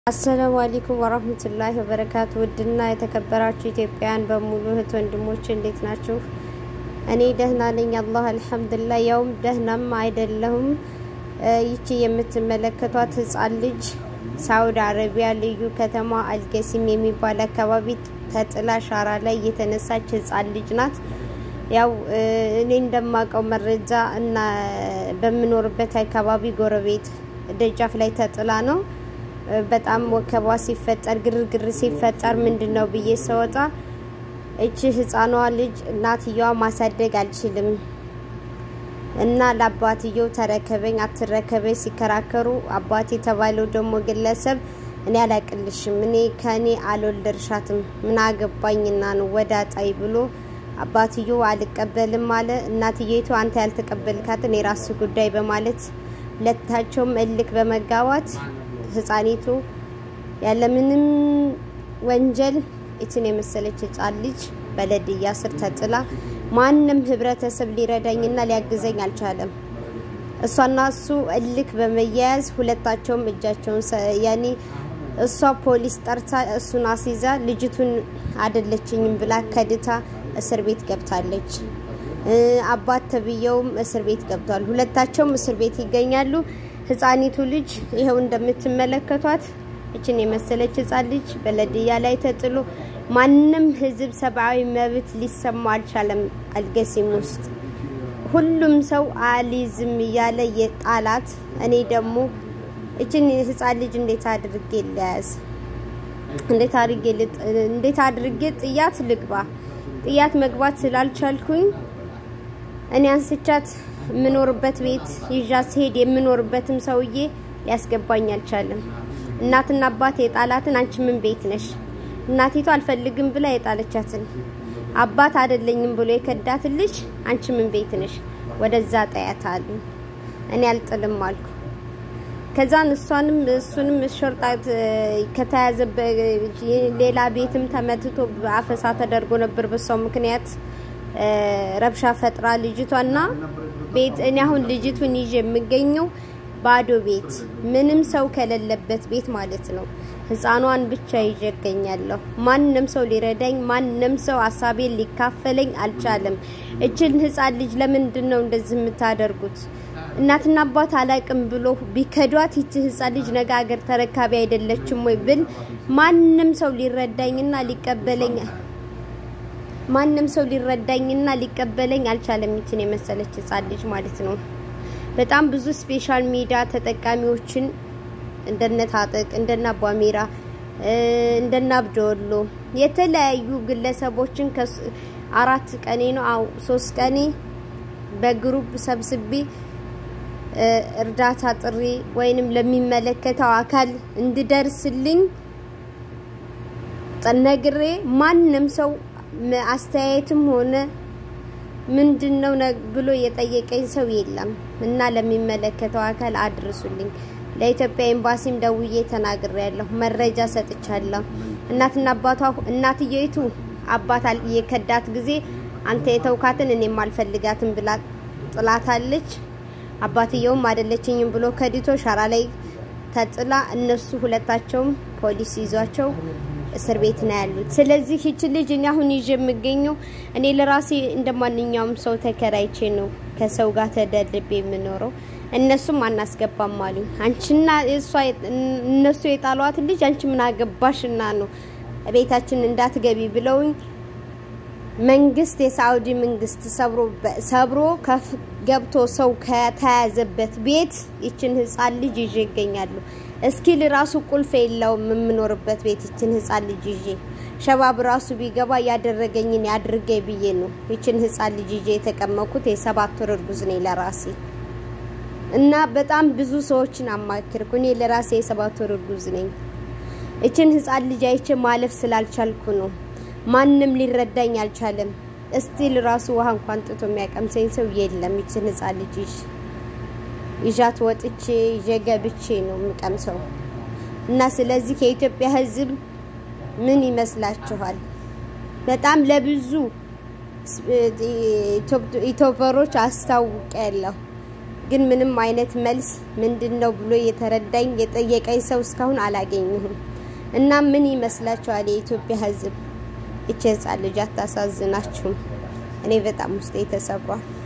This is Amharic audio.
አሰላሙ አለይኩም ወራህመቱላሂ ወበረካቱ። ውድና የተከበራችሁ ኢትዮጵያውያን በሙሉ እህት ወንድሞች እንዴት ናችሁ? እኔ ደህና ነኝ፣ አላህ አልሐምዱሊላህ። ያውም ደህናም አይደለሁም። ይቺ የምትመለከቷት ህጻን ልጅ ሳውዲ አረቢያ ልዩ ከተማ አልገሲም የሚባል አካባቢ ተጥላ ሻራ ላይ የተነሳች ህጻን ልጅ ናት። ያው እኔ እንደማውቀው መረጃ እና በምኖርበት አካባቢ ጎረቤት ደጃፍ ላይ ተጥላ ነው። በጣም ወከባ ሲፈጠር ግርግር ሲፈጠር ምንድን ነው ብዬ ስወጣ እቺ ህፃኗ ልጅ እናትየዋ ማሳደግ አልችልም እና ለአባትየው ተረከበኝ አትረከበኝ ሲከራከሩ አባት የተባለው ደግሞ ግለሰብ እኔ አላቅልሽም እኔ ከእኔ አልወለድሻትም ምን አገባኝና ነው ወደ አጣይ ብሎ አባትየው አልቀበልም አለ። እናትየቱ አንተ ያልተቀበልካትን የራስ ጉዳይ በማለት ሁለታቸውም እልክ በመጋባት ህፃኒቱ ያለምንም ወንጀል እችን የመሰለች ህፃን ልጅ በለድያ ስር ተጥላ ማንም ህብረተሰብ ሊረዳኝና ሊያግዘኝ አልቻለም። እሷና እሱ እልክ በመያያዝ ሁለታቸውም እጃቸውን ያኔ እሷ ፖሊስ ጠርታ እሱን አስይዛ ልጅቱን አደለችኝም ብላ ከድታ እስር ቤት ገብታለች። አባት ተብየውም እስር ቤት ገብቷል። ሁለታቸውም እስር ቤት ይገኛሉ። ህፃኒቱ ልጅ ይኸው እንደምትመለከቷት እችን የመሰለች ህፃን ልጅ በለድያ ላይ ተጥሎ ማንም ህዝብ ሰብአዊ መብት ሊሰማው አልቻለም። አልገሲም ውስጥ ሁሉም ሰው አሊዝም እያለ የጣላት እኔ ደግሞ እችን ህፃን ልጅ እንዴት አድርጌ ለያዝ እንዴት አድርጌ እንዴት አድርጌ ጥያት ልግባ ጥያት መግባት ስላልቻልኩኝ እኔ አንስቻት የምኖርበት ቤት ይዣ ስሄድ የምኖርበትም ሰውዬ ሊያስገባኝ አልቻለም። እናትና አባት የጣላትን አንቺ ምን ቤት ነሽ? እናቲቱ አልፈልግም ብላ የጣለቻትን አባት አይደለኝም ብሎ የከዳትን ልጅ አንቺ ምን ቤት ነሽ? ወደዛ ጠያት አሉ። እኔ አልጥልም አልኩ። ከዛን እሷንም እሱንም ሾርጣት ከተያዘ ሌላ ቤትም ተመትቶ አፈሳ ተደርጎ ነበር በሷው ምክንያት ረብሻ ፈጥራ ልጅቷና ቤት እኔ አሁን ልጅቱን ይዤ የምገኘው ባዶ ቤት ምንም ሰው ከሌለበት ቤት ማለት ነው። ህፃኗን ብቻ ይዤ እገኛለሁ። ማንም ሰው ሊረዳኝ፣ ማንም ሰው ሀሳቤን ሊካፈለኝ አልቻለም። እችን ህፃን ልጅ ለምንድን ነው እንደዚህ የምታደርጉት? እናትና አባት አላቅም ብሎ ቢከዷት ይቺ ህፃን ልጅ ነገ ሀገር ተረካቢ አይደለችም ወይ ብል ማንም ሰው ሊረዳኝና ሊቀበለኝ ማንም ሰው ሊረዳኝና ሊቀበለኝ አልቻለም። ይችን የመሰለች ህፃን ልጅ ማለት ነው። በጣም ብዙ ስፔሻል ሚዲያ ተጠቃሚዎችን እንደነ ታጠቅ እንደነ አቧሜራ እንደነ አብደወሎ የተለያዩ ግለሰቦችን አራት ቀኔ ነው አው ሶስት ቀኔ በግሩፕ ሰብስቤ እርዳታ ጥሪ ወይንም ለሚመለከተው አካል እንድደርስልኝ ነግሬ ማንም ሰው አስተያየትም ሆነ ምንድን ነው ብሎ የጠየቀኝ ሰው የለም እና ለሚመለከተው አካል አድርሱልኝ። ለኢትዮጵያ ኤምባሲም ደውዬ ተናግሬያለሁ፣ መረጃ ሰጥቻለሁ። እናትና አባቷ እናትየይቱ አባት የከዳት ጊዜ አንተ የተውካትን እኔም አልፈልጋትም ብላ ጥላታለች። አባትየውም አይደለችኝም ብሎ ከድቶ ሻራ ላይ ተጥላ እነሱ ሁለታቸውም ፖሊስ ይዟቸው እስር ቤት ነው ያሉት። ስለዚህ ይች ልጅ እኔ አሁን ይዤ የምገኘው እኔ ለራሴ እንደ ማንኛውም ሰው ተከራይቼ ነው ከሰው ጋር ተደልቤ የምኖረው። እነሱም አናስገባም አሉኝ። አንቺና እሷ እነሱ የጣሏት ልጅ አንቺ ምን አገባሽና ነው ቤታችን እንዳትገቢ ብለውኝ መንግስት የሳውዲ መንግስት ሰብሮ ሰብሮ ገብቶ ሰው ከተያዘበት ቤት ይችን ህፃን ልጅ ይዤ ይገኛሉ። እስኪል ራሱ ቁልፍ የለውም የምኖርበት ቤት ይችን ህፃን ልጅ ይዤ ሸባብ ራሱ ቢገባ ያደረገኝን ያድርገኝ ብዬ ነው ይችን ህፃን ልጅ ይዤ የተቀመጥኩት። የሰባት ወር እርጉዝ ነኝ ለራሴ እና በጣም ብዙ ሰዎችን አማክርኩ። እኔ ለራሴ የሰባት ወር እርጉዝ ነኝ። ይችን ህፃን ልጅ አይቼ ማለፍ ስላልቻልኩ ነው። ማንም ሊረዳኝ አልቻለም። እስቲል ራሱ ውሃ እንኳን ጥቶ የሚያቀምሰኝ ሰው የለም። ይችን ህፃን ልጅ ይዣት ወጥቼ ይዤ ገብቼ ነው የምቀምሰው እና ስለዚህ ከኢትዮጵያ ህዝብ ምን ይመስላችኋል? በጣም ለብዙ ኢትዮበሮች አስታውቂያለሁ። ግን ምንም አይነት መልስ ምንድን ነው ብሎ የተረዳኝ የጠየቀኝ ሰው እስካሁን አላገኘሁም። እና ምን ይመስላችኋል የኢትዮጵያ ሕዝብ? እቺ ህፃን ልጅ አታሳዝናችሁም? እኔ በጣም ውስጤ ተሰብሯል።